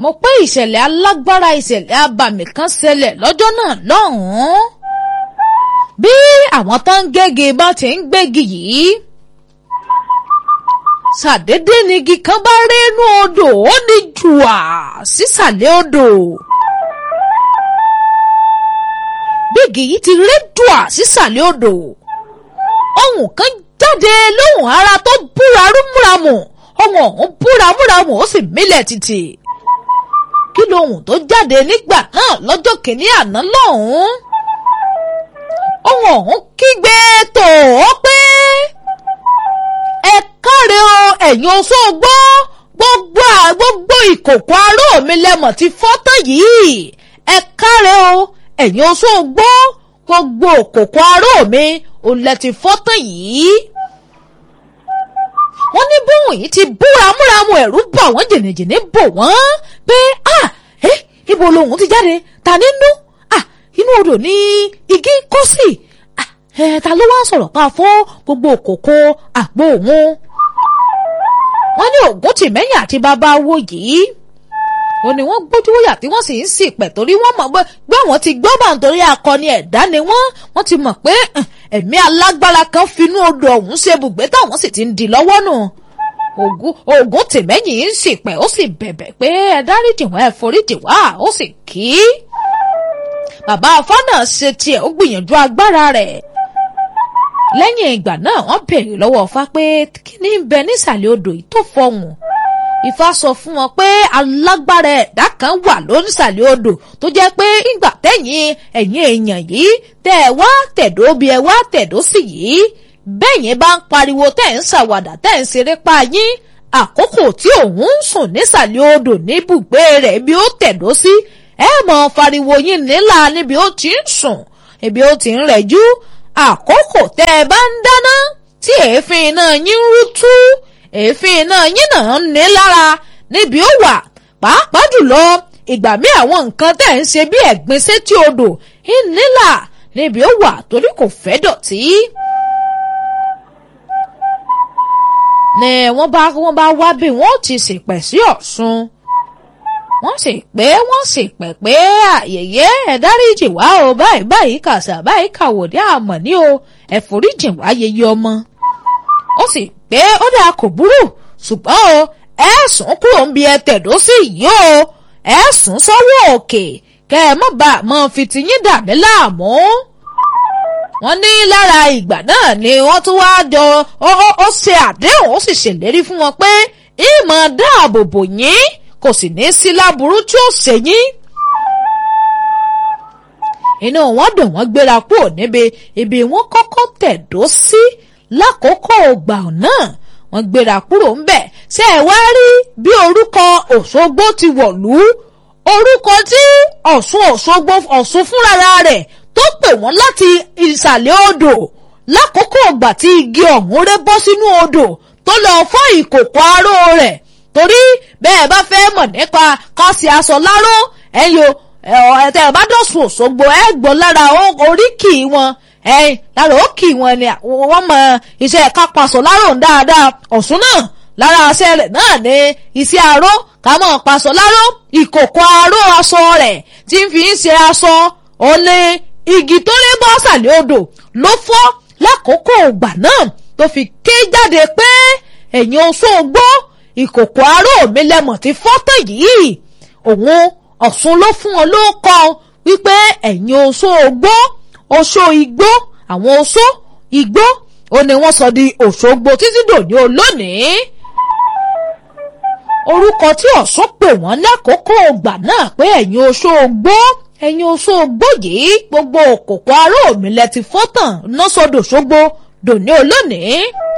mo pé ìṣẹ̀lẹ̀ alágbára ìṣẹ̀lẹ̀ abàmì kan ṣẹlẹ̀ lọ́jọ́ náà lọ́hùn-ún bí àwọn tó ń gégi bá ti ń gbégi yìí ṣàdédé ni igi kan bá rí inú odò ó ní jùà sísàlẹ̀ odò bígi yìí ti rí jùà sísàlẹ̀ odò ohun kan jáde lóhùn ara tó búra rúmúramù ohun ọ̀hún búra múramù ó sì mílẹ̀ títì kí lohun tó jáde nígbà náà lọ́jọ́ kìíní àná lọ́hùn-ún ohun ọ̀hún kígbe tó o pé ẹ káre o ẹ̀yin oṣó gbọ́ gbogbo gbogbo ìkòkò aró mi lẹ́mọ̀ ti fọ́tọ̀ yìí ẹ káre o ẹ̀yin oṣó gbọ́ gbogbo ìkòkò aró mi ò lẹ ti fọ́tọ̀ yìí wọ́n ní bóun yìí ti búra múramù ẹ̀rú bọ̀ wọ́n jìnnìjìnnì bò wọ́n pé ah ẹ ibo lohun ti jáde ta nínú ah inú odò ní igi kó sí ah ẹ ta ló wá sọ̀rọ̀ pa fún gbogbo òkòkò àgbo òun wọ́n ní ògùn tìmẹ́yìn àti bàbá wo yìí ó ní wọ́n gbójú wòyà tí wọ́n sì ń sì pẹ̀ torí wọ́n mọ̀ pé wọ́n ti gbọ́ bá nítorí akọni ẹ̀dá ni wọ́n wọ́n ti mọ̀ pé ẹ̀mí alágbára kan finú odò ọ̀hún ṣe bùgbé táwọn sì ti ń di lọ́wọ́ nù ògùn ògùn tìmẹ́yìn ń sì pẹ̀ ó sì bẹ̀bẹ̀ pé ẹ dáríjì wá ẹ foríjì wá ó sì kí bàbá afọ́nà ṣe tiẹ̀ ó gbìyànjú agbára rẹ̀ lẹ́yìn ìgbà náà wọ́n béèrè lọ́wọ́ Ifá pé kí ni ń bẹ nísàlẹ̀ odò yìí tó fọhùn Ifá sọ fún wọn pé alágbára ẹ̀dá kan wà lónísàlẹ̀ odò tó jẹ́ pé ìgbà tẹ̀yìn ẹ̀yìn èèyàn yìí tẹ́ ẹ wá tẹ̀dó bí ẹ wá tẹ̀dó sí yìí bẹ́yìn bá ń pariwo tẹ́ ń ṣàwàdà tẹ́ ń ṣeré pa yín àkókò tí òun ń sùn nísàlẹ̀ odò níbùgbé rẹ̀ bí ó tẹ̀dó sí ẹ mọ̀ fariwo yín nílà níbi ó ti ń sùn ibi ó ti ń rẹ̀jú àkókò tẹ́ ẹ bá ń dáná tí èéfín iná yín ń rú tú èéfín iná yín náà ń ní lára níbi ó wà pàápàá jùlọ ìgbà mí àwọn nǹkan tẹ̀ ń ṣe bí ẹ̀gbin sétí odò ń nílà níbi ó wà torí kò fẹ́ dọ̀tí. ní wọ́n bá wọ́n bá wá bí wọ́n ti ṣèpẹ̀ sí Ọ̀ṣun wọ́n sì pé wọ́n sì pẹ̀ pé àyèyé ẹ dáríjì wá o báyìí báyìí kàṣà báyìí kàwòdì àmọ̀ ní o ẹ foríjì wá yeye ọmọ ó sì pé ó dáa kò burú ṣùgbọ́n o ẹ sùn kúrò ń bi ẹ tẹ̀dó sí yìí o ẹ sùn sọ́wọ́ òkè kẹ́ ẹ má bàa mọ fi tiyín dà mí láàmú. wọ́n ní lára ìgbà náà ni wọ́n tún wá jọ ó ṣe àdéhùn ó sì ṣèlérí fún wọn pé ìmọ̀ dáàbò bò yín kò sì ní sí láburú tí ó ṣe yín inú wọn dùn wọ́n gbéra kúrò níbi ibi wọ́n kọ́kọ́ tẹ̀dó sí lákòókò ògbà náà wọ́n gbéra kúrò ńbẹ̀ ṣé ẹ wá rí bí orúkọ Òṣogbo ti wọ̀lú orúkọ tí Ọ̀ṣun Òṣogbo Ọ̀ṣun fúnra rẹ̀ tó pè wọ́n láti ìsàlẹ̀ odò lákòókò ògbà tí igi ọ̀hún ré bọ́ sínú odò tó lọ fọ́ ìkòkò aró rẹ̀ torí bẹ́ẹ̀ bá fẹ́ mọ̀ nípa kásì aṣọ láró ẹ̀yọ ẹ̀tẹ̀ bá dọ̀sùn Òṣogbo ẹ̀ gbọ́ lára oríkì wọn ẹ̀yìn lára òkì wọn ni wọ́n mọ iṣẹ́ kápasọ̀ láró dáadáa Ọ̀ṣun náà lára aṣẹ rẹ̀ náà ni iṣẹ́ aró ká mọ̀ pasọ̀ láró ìkòkò aró aṣọ rẹ̀ tí ń fi ń ṣe aṣọ òní igi tó lé bọ́ sàlẹ̀ odò ló fọ́ lákòókò ìgbà náà tó fi ké jáde pé ẹ̀yin oṣó gbọ́ ìkòkò aró mi lẹ́mọ̀ tí fọ́tẹ̀ yìí òun Ọ̀ṣun ló fún ọ ló kọ wípé ẹ̀yin oṣó gbọ́ oṣó igbó àwọn oṣó igbó ó ní wọ́n sọ di Òṣogbo títí dòní olónìí orúkọ tí Ọ̀ṣun pè wọ́n lákòókò ìgbà náà pé ẹ̀yin oṣó gbọ́ ẹ̀yin oṣó gbọ́ yìí gbogbo òkòkò aró mi lẹ ti fọ́tàn náà sọdọ̀ Òṣogbo dòní olónìí.